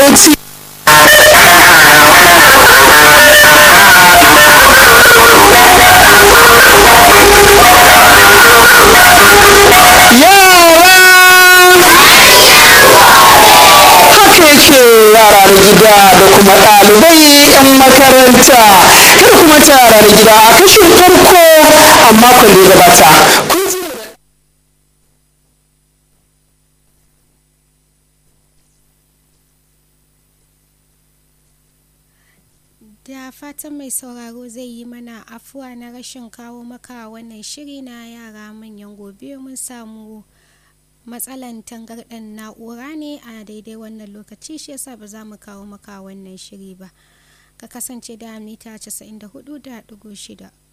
bauchi haka yake yara da gida da kuma ɗalibai 'yan makaranta kada kuma ta yara da gida a kashin farko a makon da ya gabata kun ji mu da Da fatan mai sauraro zai yi mana afuwa na rashin kawo maka wannan shiri na yara manyan gobe mun samu matsalan tangarɗan na'ura ne a daidai wannan lokaci shi yasa ba za mu kawo maka wannan shiri ba. Ka kasance da mita 94.6.